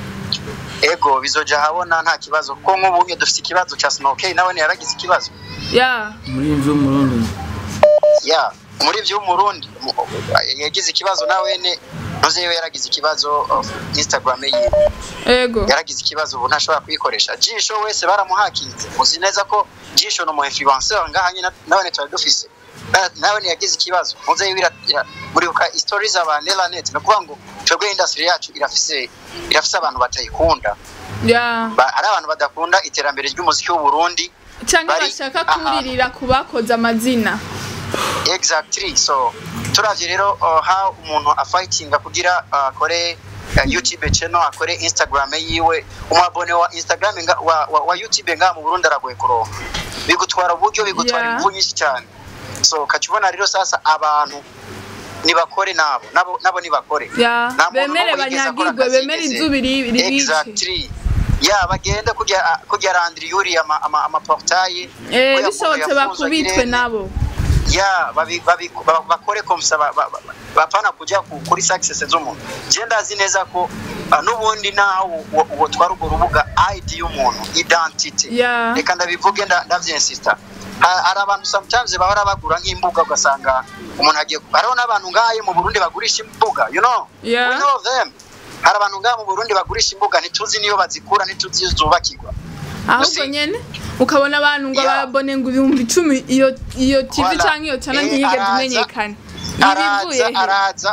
[SPEAKER 6] ego bizoja habona nta kibazo kuko nk'ubu nye dufite ikibazo ca snowkey nawe yaragize ikibazo
[SPEAKER 2] ya
[SPEAKER 1] muri imvi y'umurundi
[SPEAKER 6] ya muri vyo umurundi mu- yagize ikibazo nawe ne ntuze yewe yaragize ikibazo of instagram yiwe
[SPEAKER 2] ego
[SPEAKER 6] yaragize ikibazo ubu ntashobora kuyikoresha jisho wese baramuhakinze muzi neza ko jisho ni umu influencer ngaha nyine nawe twari dufise Na- nawe yagize ikibazo muze yewe ira- ira- muribuka stories za nelanet ni ukuvuga ngo twebwe industry yacu irafise irafise abantu batayikunda
[SPEAKER 2] ya
[SPEAKER 6] Ba- hari abantu badakunda iterambere ry'umuziki w'u Burundi
[SPEAKER 2] canke
[SPEAKER 6] Bari
[SPEAKER 2] bashaka
[SPEAKER 6] ahantu.
[SPEAKER 2] kuririra ku bakoze amazina
[SPEAKER 6] exactly so turavye rero uh, how umuntu afightinga kugira uh, akore uh, youtube channel akore instagram yiwe umwabone wa instagram nga, wa, wa, wa youtube nga mu burundi aragoye kuronka bigutwara uburyo bigutwara
[SPEAKER 2] Yeah.
[SPEAKER 6] ingufu nyinshi cyane so kacubona rero sasa abantu nibakore nabo nabo nabo nibakore
[SPEAKER 2] ya
[SPEAKER 6] Nta muntu
[SPEAKER 2] bemere
[SPEAKER 6] n'umwe yigeze akora
[SPEAKER 2] banyagirwe
[SPEAKER 6] akazi
[SPEAKER 2] bemere
[SPEAKER 6] yigeze.
[SPEAKER 2] izuba iri- ribice
[SPEAKER 6] exactly ya bagende kujya kujya randiri yuri ama ama, ama portail
[SPEAKER 2] Eh,
[SPEAKER 6] ko yafunzwe,
[SPEAKER 2] bishobotse
[SPEAKER 6] yafunzwe,
[SPEAKER 2] bakubitwe
[SPEAKER 6] agirene.
[SPEAKER 2] nabo
[SPEAKER 6] ya babi- babi- ba- bakore komsa ba- ba- ba- bapana kujya ku- kuri success z'umuntu je ndazi neza ko ah, n'ubundi naho uwo- uwo twari urwo rubuga id y'umuntu identity
[SPEAKER 2] ya
[SPEAKER 6] reka ndabivuge nda- ndavyensista Ha- hari abantu sometimes bahora bagura nk'imbuga ugasanga umuntu agiye hariho n'abantu ngahe mu burundi bagurisha imbuga you know
[SPEAKER 2] Yeah.
[SPEAKER 6] we know them hari abantu ngaha mu burundi bagurisha imbuga ntituzi niyo bazikura ntituzi iyo zubakirwa
[SPEAKER 2] ahubwo
[SPEAKER 6] Usi-
[SPEAKER 2] nyene ukabona abantu ngo
[SPEAKER 6] Yeah.
[SPEAKER 2] babone ngo ibihumbi icumi iyo iyo tv
[SPEAKER 6] Voilà.
[SPEAKER 2] canke iyo cana
[SPEAKER 6] Eh,
[SPEAKER 2] ntiyigeze
[SPEAKER 6] araza-
[SPEAKER 2] imenyekana ibivuye
[SPEAKER 6] araza
[SPEAKER 2] he
[SPEAKER 6] araza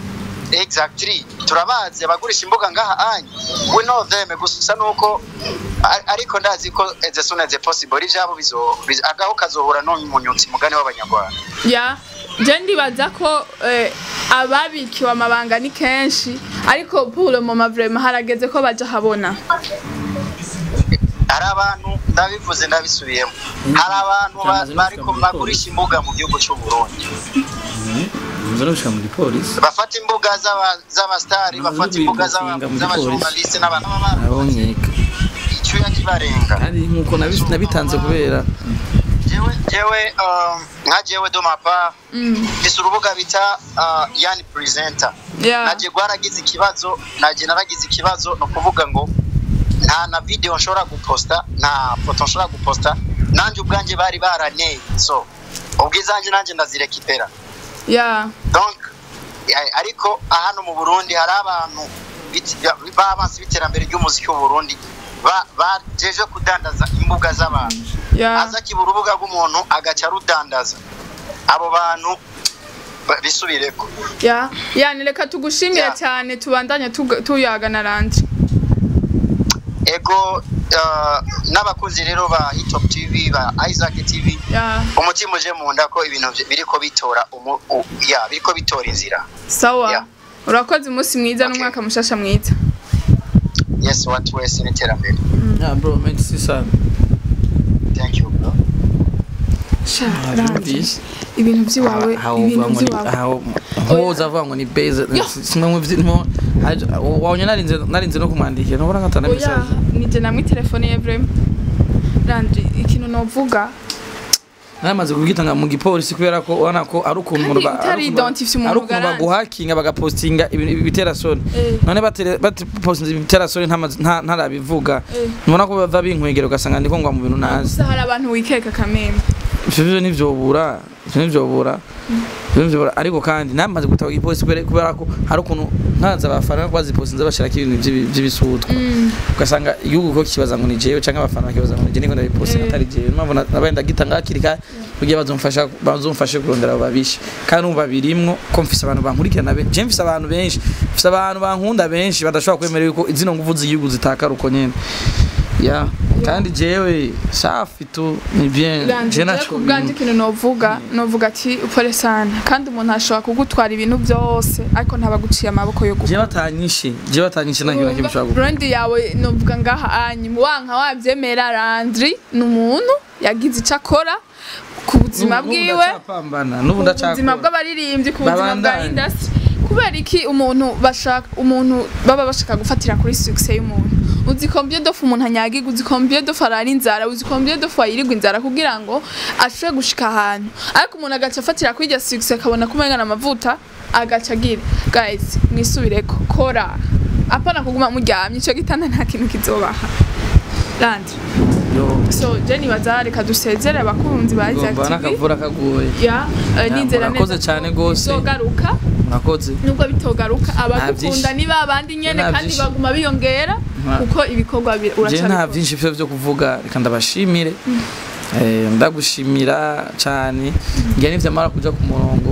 [SPEAKER 6] exactly turabazi abagurisha imbuga ngaha anyu we know them gusa nuko ar- ariko ndazi ko as soon as possible ivyabo bizo biz- agaho kazohura n'umunyutsi mugani w'abanyarwanda
[SPEAKER 2] ya je ndibaza ko eh, ababikiwe amabanga ni kenshi ariko pour le moment vraiment harageze ko baja habona
[SPEAKER 6] hari abantu ndabivuze ndabisubiyemo hari abantu ba-
[SPEAKER 1] Cyamaze no
[SPEAKER 6] bariko
[SPEAKER 1] gushika muri
[SPEAKER 6] bagurisha imbuga mu gihugu cy'u Burundi
[SPEAKER 1] nza no gushika mu gipolisi
[SPEAKER 6] bafata imbuga z'aba- z'abastari
[SPEAKER 1] Ntabwo
[SPEAKER 6] bafata
[SPEAKER 1] uri
[SPEAKER 6] imbuga
[SPEAKER 1] gufunga
[SPEAKER 6] z'aba-
[SPEAKER 1] mu
[SPEAKER 6] z'abajournaliste n'abantu baba
[SPEAKER 1] abo nkeka
[SPEAKER 6] icyuya kibarenga
[SPEAKER 1] kandi nkuko nabi- nabitanze kubera
[SPEAKER 6] jewe jewe um, nka jewe do mapa mfise urubuga bita uh, yani presenter
[SPEAKER 2] Yeah.
[SPEAKER 6] naje gwaragize ikibazo naje naragize ikibazo no kuvuga ngo nta na video nshobora guposta nta foto nshobora guposta nanje ubwanje bari baraneye so ubwizanje nanje ndazirekipera
[SPEAKER 2] Yeah.
[SPEAKER 6] donc ya- ariko hano mu Burundi hari abantu bit- b'abansi b'iterambere ry'umuziki w'u Burundi ba- bajeje kudandaza imbuga z'abantu
[SPEAKER 2] Yeah.
[SPEAKER 6] aza kiba urubuga rw'umuntu agaca arudandaza abo bantu ba- bisubireko
[SPEAKER 2] Yeah. Yani reka tugushimire
[SPEAKER 6] Yeah.
[SPEAKER 2] cyane tubandanye tuga- tuyagana randi.
[SPEAKER 6] ego uh, n'abakunzi rero ba hitop tv ba isaac tv
[SPEAKER 2] Yeah.
[SPEAKER 6] umutima uje mu nda ko ibintu vye- biriko bitora umu- u- ya biriko bitora inzira
[SPEAKER 2] Sawa.
[SPEAKER 6] Yeah.
[SPEAKER 2] Urakoze umunsi mwiza
[SPEAKER 6] Okay.
[SPEAKER 2] n'umwaka mushasha mwiza.
[SPEAKER 6] yes watu wese n'iterambere
[SPEAKER 1] yeah bro merci sana
[SPEAKER 6] thank you bro
[SPEAKER 2] Sha, Randi.
[SPEAKER 1] Byumvise.
[SPEAKER 2] Ibintu by'iwawe,
[SPEAKER 1] aho
[SPEAKER 2] ibintu
[SPEAKER 1] uvuga ngo ni
[SPEAKER 2] by'iwawe.
[SPEAKER 1] aho nkoza avuga ngo ni base simwe mu vyimo wabonye narinze narinze no kumwandikira nubona ngatana
[SPEAKER 2] Oya,
[SPEAKER 1] message
[SPEAKER 2] nije namwe telefone ye vrem. Randi, ikintu novuga
[SPEAKER 1] namaze kubwitanga mu gipolisi kubera ko ubona ko ari ukuntu umuntu ba-
[SPEAKER 2] utari
[SPEAKER 1] ari ukuntu ba-
[SPEAKER 2] identify umuntu
[SPEAKER 1] ari ukuntu
[SPEAKER 2] garanti.
[SPEAKER 1] baguhakinga bagapostinga ibintu ibitera soni
[SPEAKER 2] Eh.
[SPEAKER 1] none batere- bapostinze ibitera soni ntamaze- nta- ntarabivuga
[SPEAKER 2] Eh.
[SPEAKER 1] ubona ko bava binkwegera ugasanga ndiko ngwa mu bintu nazi
[SPEAKER 2] gusa hari abantu wikeka kamembe.
[SPEAKER 1] ivyo vyo ntivyobura ivyo ntivyobura ivyo ntivyobura ariko kandi namaze gutaba igipolisi kubera kubera ko hari ukuntu nkaza abafana bazipostinze bashirako ibintu vy'ibi- vy'ibisutwa ugasanga igihugu ko kibaza ngo ni jewe canke abafana bakibaza ngo ni je niko ndabipostinga
[SPEAKER 2] Eh.
[SPEAKER 1] atari jewe niyo mpamvu na- nabaye ndagitanga hakiri kare kugira bazomfasha bazomfashe kurondera abo babishe kandi umva birimwo ko mfise abantu bankurikirana benshi je mfise abantu benshi mfise abantu bankunda benshi badashobora kwemera yuko zino nguvu z'igihugu zitakara uko nyene ya kandi jewe safi tu ni bien
[SPEAKER 2] Randi,
[SPEAKER 1] je
[SPEAKER 2] je
[SPEAKER 1] naco
[SPEAKER 2] ku bwanje ikintu novuga novuga ati upore sana kandi umuntu ashobora kugutwara ibintu byose ariko ntabaguciye amaboko yo
[SPEAKER 1] je
[SPEAKER 2] gukora
[SPEAKER 1] batanyishe je batanyishe nta kintu na kimwe ushobora gukora
[SPEAKER 2] brand yawe novuga ngaha anyi wanka wabyemera Landry ni umuntu yagize icyo akora ku buzima
[SPEAKER 1] N'ubu
[SPEAKER 2] bwiwe
[SPEAKER 1] ndacapambana n'ubu
[SPEAKER 2] ku buzima
[SPEAKER 1] ndacakora
[SPEAKER 2] bw'abaririmbyi ku buzima bwa
[SPEAKER 1] Babandanye.
[SPEAKER 2] industry kubera iki umuntu bashaka umuntu baba bashaka gufatira kuri success y'umuntu uzi combien de fois umuntu anyagiga uzi combien de fois arara inzara uzi combien de fois yirirwa inzara kugira ngo ashobore gushika ahantu ariko umuntu agaca afatira kuri iryo success akabona kumengana amavuta agaca agira guys mwisubireko kora apana kuguma muryamye ico gitanda nta kintu kizobaha Landry
[SPEAKER 1] Yo,
[SPEAKER 2] so je nibaza reka dusezere abakunzi ba Isaac
[SPEAKER 1] ngomba
[SPEAKER 2] TV
[SPEAKER 1] n'akavura kagoye
[SPEAKER 2] ya eh, nizera
[SPEAKER 1] murakoze
[SPEAKER 2] neza
[SPEAKER 1] cane
[SPEAKER 2] ko
[SPEAKER 1] gose.
[SPEAKER 2] bizogaruka
[SPEAKER 1] murakoze
[SPEAKER 2] nubwo bitogaruka abagukunda
[SPEAKER 1] vyinshi.
[SPEAKER 2] ni babandi nyene
[SPEAKER 1] Nta
[SPEAKER 2] kandi
[SPEAKER 1] vyinshi.
[SPEAKER 2] baguma biyongera
[SPEAKER 1] Nta-
[SPEAKER 2] kuko ibikorwa bi-
[SPEAKER 1] je nta
[SPEAKER 2] uracabikora
[SPEAKER 1] vyinshi vyo vyo kuvuga reka ndabashimire Eh, ndagushimira cane ngira nivyo amara kuja ku murongo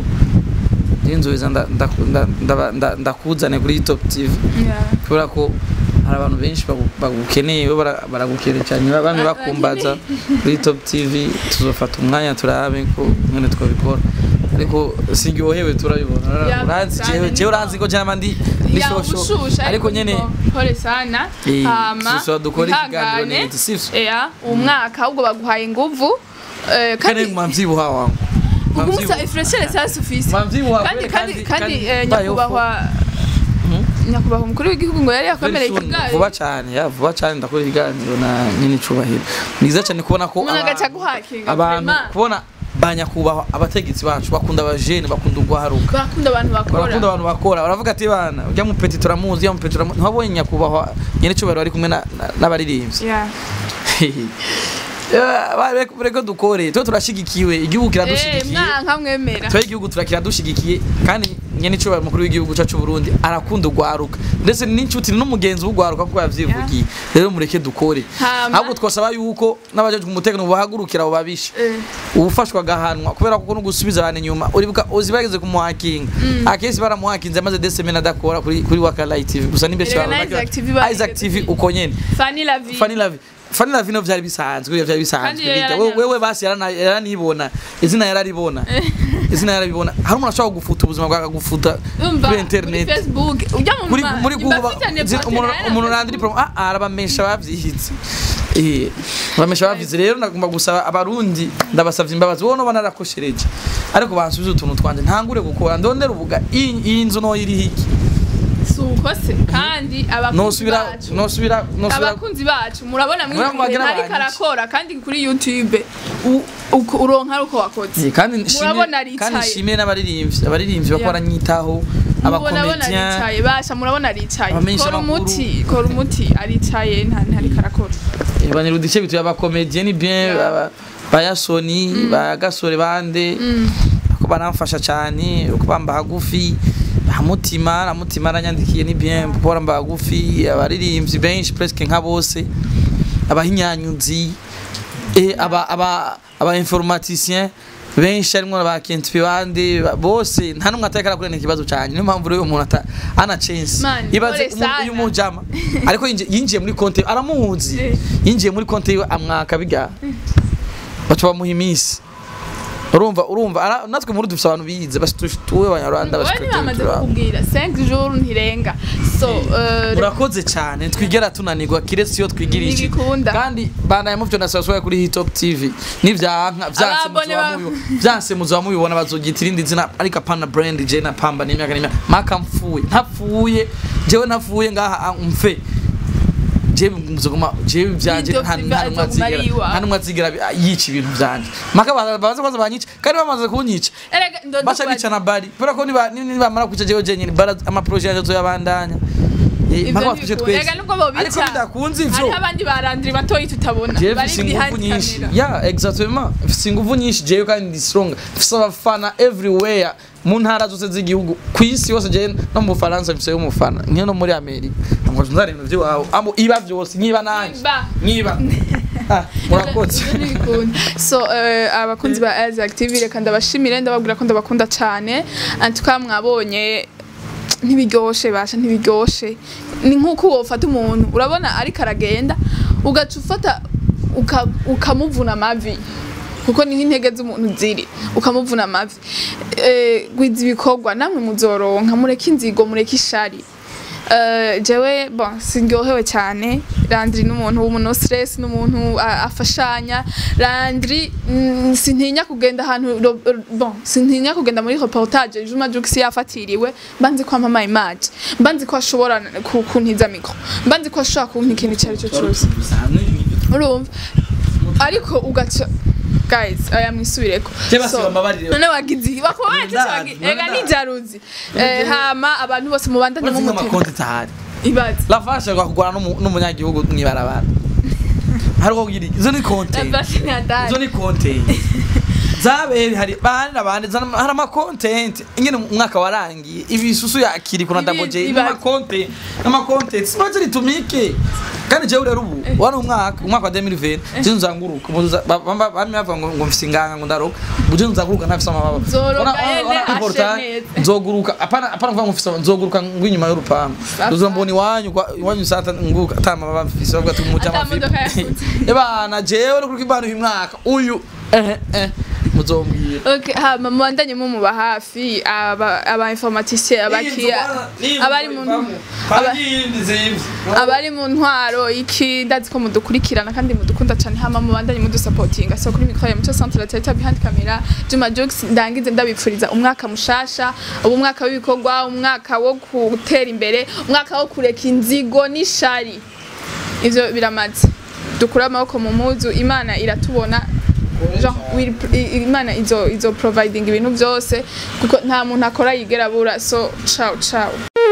[SPEAKER 1] je nzoheza nda- nda- nda- ndaba- nda- ndakuzane kuri top tv
[SPEAKER 2] Yeah.
[SPEAKER 1] kubera ko hari abantu benshi bagu- bagukeneye bo bara- baragukeneye cyane bamwe
[SPEAKER 2] Ba-
[SPEAKER 1] bakumbaza kuri top tv tuzofata umwanya turabe ko mwene twabikora ariko siryohewe turabibona
[SPEAKER 2] Ya,
[SPEAKER 1] uranzi
[SPEAKER 2] cyane
[SPEAKER 1] jewe
[SPEAKER 2] ni
[SPEAKER 1] jewe uranzi ko jama ndi ndi
[SPEAKER 2] Ya,
[SPEAKER 1] shosho
[SPEAKER 2] ubushushe
[SPEAKER 1] ariko nyene
[SPEAKER 2] pole sana
[SPEAKER 1] Eh,
[SPEAKER 2] hama
[SPEAKER 1] tuzosoba dukore ikiganiro
[SPEAKER 2] ihangane.
[SPEAKER 1] neza, sivyo?
[SPEAKER 2] Yeah, uwo mwaka ahubwo baguhaye inguvu eh,
[SPEAKER 1] kandi
[SPEAKER 2] kandi
[SPEAKER 1] mwamvyibuha wangu
[SPEAKER 2] ugumusa ifreshere sasa ufise
[SPEAKER 1] mwamvyibuha
[SPEAKER 2] kandi kandi kandi eh,
[SPEAKER 1] mbayeho
[SPEAKER 2] nyakubahwa nyakubahwa umukuru w'igihugu ngo yari yakomereye
[SPEAKER 1] Very soon,
[SPEAKER 2] ikigari
[SPEAKER 1] vuba cyane ya vuba cyane ndakora ibiganiro na nyine icubahiro ni byiza cyane kubona ko
[SPEAKER 2] umuntu agaca
[SPEAKER 1] abantu-
[SPEAKER 2] guhakinga
[SPEAKER 1] abantu
[SPEAKER 2] vraiment.
[SPEAKER 1] kubona ba nyakubahwa abategetsi bacu bakunda abajene bakunda urwaruka
[SPEAKER 2] barakunda abantu bakora
[SPEAKER 1] barakunda abantu bakora baravuga ati bana ujya mupeti turamuzi ujya mupeti turamuzi ntiwabonye nyakubahwa nyine icubahiro ari kumwe na- na- n'abaririmbyi
[SPEAKER 2] Yeah.
[SPEAKER 1] reko dukore tuba turashigikiwe igihugu
[SPEAKER 2] Eh,
[SPEAKER 1] kiradushigikiye
[SPEAKER 2] mwanka mwemera
[SPEAKER 1] twe igihugu turakiradushyigikiye kandi nyene icubahiro mukuru w'igihugu cyacu Burundi arakunda urwaruka ndetse n'inshuti n'umugenzi w'urwaruka kuko yavyivugiye rero mureke dukore
[SPEAKER 2] Hama.
[SPEAKER 1] ahubwo twasaba yuko n'abajejwe umutekano bahagurukira abo babisha
[SPEAKER 2] Eh.
[SPEAKER 1] ubufashwa agahanwa kubera ko no gusubiza abantu inyuma uribuka uzi bageze kumuhakinga akesi baramuhakinze amaze desemena adakora kuri kuri waka live tv gusa nimbeshi
[SPEAKER 2] Erega na Isaac TV barigeze
[SPEAKER 1] Isaac TV
[SPEAKER 2] kwiga.
[SPEAKER 1] uko nyene
[SPEAKER 2] Fanny la vie
[SPEAKER 1] Fanny Lavi Fanny Lavi no vyari bisanzwe vyari bisanzwe
[SPEAKER 2] Kandi yari
[SPEAKER 1] bijya.
[SPEAKER 2] yaranyanditse.
[SPEAKER 1] wewe basi yarana- yaranibona izina yararibona izina yararibona hari umuntu ashobora gufuta ubuzima bwawe akagufuta
[SPEAKER 2] umva
[SPEAKER 1] kuri internet
[SPEAKER 2] kuri facebook ujya mu
[SPEAKER 1] muri
[SPEAKER 2] ma-
[SPEAKER 1] muri
[SPEAKER 2] nimba
[SPEAKER 1] google
[SPEAKER 2] afitanye
[SPEAKER 1] zina-
[SPEAKER 2] pote
[SPEAKER 1] umuntu
[SPEAKER 2] nayo
[SPEAKER 1] umuntu
[SPEAKER 2] na
[SPEAKER 1] nandiri
[SPEAKER 2] Facebook.
[SPEAKER 1] promo ah arabamesha bavyihitse eh bamesha bavyize rero nagomba gusaba abarundi ndabasavye imbabazi wowe no banarakoshereje ariko bansubize utuntu twanje ntangure gukora ndondera uvuga iyi iyi nzu no iri hiki
[SPEAKER 2] si uko se kandi abakunzi
[SPEAKER 1] nosubira
[SPEAKER 2] bacu
[SPEAKER 1] nosubira nosubira
[SPEAKER 2] abakunzi bacu murabona
[SPEAKER 1] Murabona
[SPEAKER 2] mwibwire
[SPEAKER 1] bagira
[SPEAKER 2] ntari
[SPEAKER 1] abantu.
[SPEAKER 2] karakora kandi kuri youtube u- uko- uronka ari uko wakoze
[SPEAKER 1] Eh, kandi nshimire
[SPEAKER 2] Murabona aricaye.
[SPEAKER 1] kandi nshimire n'abaririmbyi abaririmbyi bako
[SPEAKER 2] Yeah.
[SPEAKER 1] baranyitaho
[SPEAKER 2] mubona abona
[SPEAKER 1] abakomedian
[SPEAKER 2] aricaye basha murabona aricaye
[SPEAKER 1] Abamenyesha
[SPEAKER 2] kora
[SPEAKER 1] amakuru.
[SPEAKER 2] umuti kora umuti aricaye nta ntari karakora
[SPEAKER 1] banyirudice bituye abakomedian ni bien
[SPEAKER 2] Yeah.
[SPEAKER 1] ba- bayasoni bagasore bande ko baramfasha cyane uko bamba hagufi hamutima na mutima aranyandikiye ni bien kuko baramba hagufi abaririmbyi benshi presque nka bose abahinyanyuzi eh, aba aba aba informaticien benshi harimwo ba Kentpi bande ba- bose nta numwe atakara kurena ikibazo cyane niyo mpamvu rero umuntu ata ana chance
[SPEAKER 2] Man,
[SPEAKER 1] ibaze
[SPEAKER 2] pole sana.
[SPEAKER 1] uyu mujama ariko yinjiye- yinjiye muri konte aramuzi
[SPEAKER 2] Eh.
[SPEAKER 1] yinjiye muri konte yiwe amwaka biga baca bamuha iminsi urumva urumva ara- natwe muri dufite abantu bize basi tuwe abanyarwanda basi
[SPEAKER 2] wowe ntibamaze kukubwira 5 jours ntirenga so eh,
[SPEAKER 1] murakoze cyane twigera tunanirwa kiretse iyo twigirije
[SPEAKER 2] Ntibikunda.
[SPEAKER 1] kandi banaye muvyo nasabaswaye kuri hitop tv nivyanka vyanse
[SPEAKER 2] Ababone
[SPEAKER 1] muzoba
[SPEAKER 2] ba-
[SPEAKER 1] mubi- vyanse muzoba mubibona bazogita irindi zina ariko apana brand je na pamba n'imyaka n'imyaka maka mpfuye ntapfuye jewe ntapfuye ngaha ah, mfe jewe muzoguma jewe vyanje
[SPEAKER 2] Hitop
[SPEAKER 1] nta
[SPEAKER 2] TV
[SPEAKER 1] nta numwe
[SPEAKER 2] azoguma ari
[SPEAKER 1] azigera
[SPEAKER 2] iwawe.
[SPEAKER 1] nta numwe azigera bi- yica ibintu vyanje maka baza baza kwanza banyica kandi bamaze kunyica
[SPEAKER 2] erega ndodo
[SPEAKER 1] baca bica na bari kubera ko niba nibamara kwica jewe jenyine bara amaproje yanje azoyabandanya Eh, mpaka batwice twese
[SPEAKER 2] Erega nubwo bobica
[SPEAKER 1] ariko bidakunze ivyo
[SPEAKER 2] hariho abandi barandiri batoyi tutabona
[SPEAKER 1] jewe
[SPEAKER 2] bari
[SPEAKER 1] mfise inguvu
[SPEAKER 2] behind
[SPEAKER 1] nyinshi
[SPEAKER 2] camera
[SPEAKER 1] ya exactement mfise inguvu nyinshi jewe kandi ndi strong mfise abafana everywhere mu ntara zose z'igihugu ku isi yose jewe no mu Bufaransa mfise umufana niyo no muri Amerika ngo nzari ibintu by'iwawe amo iba byose nkiba nanjye
[SPEAKER 2] Ba.
[SPEAKER 1] nkiba Ah, murakoze
[SPEAKER 2] Ibyo ntibikunda. so eh, abakunzi ba Isaac TV reka ndabashimire ndababwira ko ndabakunda cyane antuka mwabonye ntibiryoshe basha ntibiryoshe ni nk'uko wofata umuntu urabona ariko aragenda ugaca ufata uka- ukamuvuna amavi kuko niho intege z'umuntu ziri ukamuvuna amavi Eh, gwiza ibikorwa namwe muzoronka mureke inzigo mureke ishari Eh, jewe bon sindyohewe cyane Landry n'umuntu w'umuntu stress n'umuntu a- afashanya Landry mm, sintinya kugenda ahantu ro- ro- bon sintinya kugenda muri reportage Juma Jux yafatiriwe mbanzi ko amama image mbanzi ko ashobora ku- kuntiza mikro mbanzi ko ashobora kumpa ikintu icyo ari cyo cyose urumva ariko ugaca guys aya mwisubireko
[SPEAKER 1] Je basi bambabarire.
[SPEAKER 2] none wagize bakubaje
[SPEAKER 1] Ndazi,
[SPEAKER 2] wagi
[SPEAKER 1] none
[SPEAKER 2] ega
[SPEAKER 1] ndazi.
[SPEAKER 2] nijaruzi eh hama abantu bose mubandanye
[SPEAKER 1] Uretse
[SPEAKER 2] mu
[SPEAKER 1] nk'amakonti tahari
[SPEAKER 2] ibaze
[SPEAKER 1] lafashe kugwana n'umu- n'umunyagihugu mwibarabara hariho kugira izo ni content
[SPEAKER 2] Lafashe ni hatari.
[SPEAKER 1] izo ni content zabere hari bandi nabandi zana- hari ama content ingene umwaka warangiye ibisusu yakiri kuna
[SPEAKER 2] Ibi-
[SPEAKER 1] double j
[SPEAKER 2] iba-
[SPEAKER 1] ama content ama content sibaje ritumike kandi jewe rero ubu wari umwaka umwaka wa 2020 je nzanguruka muza bamba bami bava ngo ngo mfise inganga ngo ndaroka buje nzanguruka ntafise amababa
[SPEAKER 2] Nzoroka
[SPEAKER 1] Ora- ora-
[SPEAKER 2] yene
[SPEAKER 1] ora
[SPEAKER 2] ashe
[SPEAKER 1] important,
[SPEAKER 2] neza.
[SPEAKER 1] nzoguruka apana apana kuvuga ngo mfise nzoguruka ngwinyuma y'urupangu
[SPEAKER 2] Sasa.
[SPEAKER 1] uzombona iwanyu kwa- iwanyu sata nguruka atama baba mfise bavuga ati umuja
[SPEAKER 2] Ata
[SPEAKER 1] amafi
[SPEAKER 2] modoka yasutse.
[SPEAKER 1] ebana jewe no kuruka ibanu uyu mwaka uyu eh eh muzombwira
[SPEAKER 2] Okay, hama mubandanye mumuba hafi aba aba informaticien abakiya abari mu aba- abari mu ntwaro iki ndazi ko mudukurikirana kandi mudukunda cyane hama mubandanye mudusapotinga so kuri mikoro ya muco centre teta behind camera Juma Jux ndangize ndabipfuriza umwaka mushasha ubu umwaka w'ibikorwa umwaka wo gutera imbere umwaka wo kureka inzigo n'ishari ivyo biramaze dukure amaboko mu muzu imana iratubona Jean, will- i- imana izo izo providing ibintu byose kuko nta muntu akora yigera abura so ciao ciao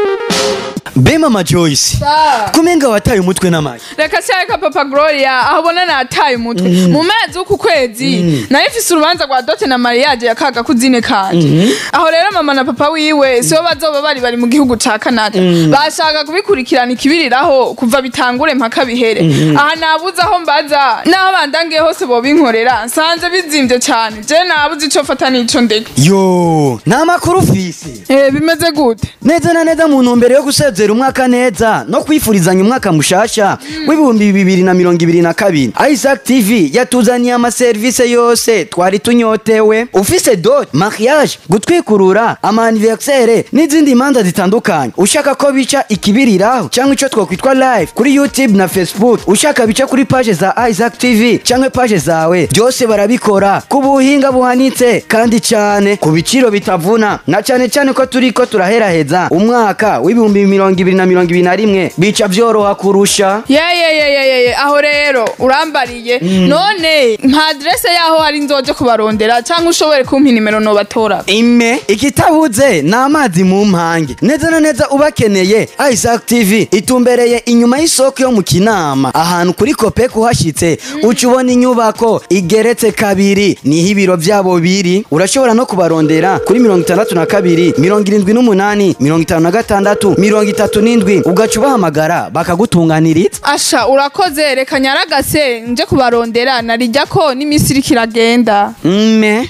[SPEAKER 7] be mama joyce kumenga wataye umutwe n'amashyi
[SPEAKER 2] reka cyareka papa gloria aho ubona nataye umutwe mu mezi w'uku kwezi nayo ifise urubanza rwa dote na mariage ya kaga kuzine kanje aho rero mama na papa wiwe sibo bazoba bari bari mu gihugu ca canada bashaka kubikurikirana ikibiriraho kuva bitangure mpaka bihere aha nabuze aho mbaza n'aho bandangiye hose bobinkorera nsanze bizimvye cane je nabuze ico fata n'ico ndeka
[SPEAKER 7] yo nta makuru ufise
[SPEAKER 2] Eh, bimeze gute
[SPEAKER 7] neza na neza mu ntumbero yo gusezera gusozera umwaka neza no kwifurizanya umwaka mushasha w'ibihumbi bibiri na mirongo ibiri na kabiri isaac tv yatuzaniye amaserivisi yose twari tunyotewe ufise dot mariage gutwikurura amaniversere n'izindi manza zitandukanye ushaka ko bica ikibiriraho cyangwa icyo twakwitwa live kuri youtube na facebook ushaka bica kuri page za isaac tv cyangwa page zawe byose barabikora ku buhinga buhanitse kandi cyane ku biciro bitavuna na cyane cyane ko turi ko turaheraheza umwaka w'ibihumbi mirongo ibiri na mirongo ibiri na rimwe bica byoroha kurusha
[SPEAKER 2] yeyeyeyeyeye aho rero urambariye none nta aderese yaho hari nzoje kubarondera cyangwa ushobore kumpa inimero nobatora
[SPEAKER 7] ime ikitabuze ni amazi mu mpange neza na neza ubakeneye isaac tv itumbereye inyuma y'isoko yo mu kinama ahantu kuri kope kuhashyitse uca ubona inyubako igeretse kabiri niho ibiro byabo biri urashobora no kubarondera kuri mirongo itandatu na kabiri mirongo irindwi n'umunani mirongo itanu na gatandatu mirongo itatu n'indwi ugaca ubahamagara bakagutunganiriza
[SPEAKER 2] asha urakoze reka nyaragase nje kubarondera narijya ko n'iminsi iriko iragenda
[SPEAKER 7] mme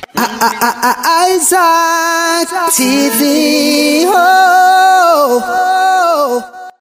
[SPEAKER 4] Isaac TV. Oh, oh, oh.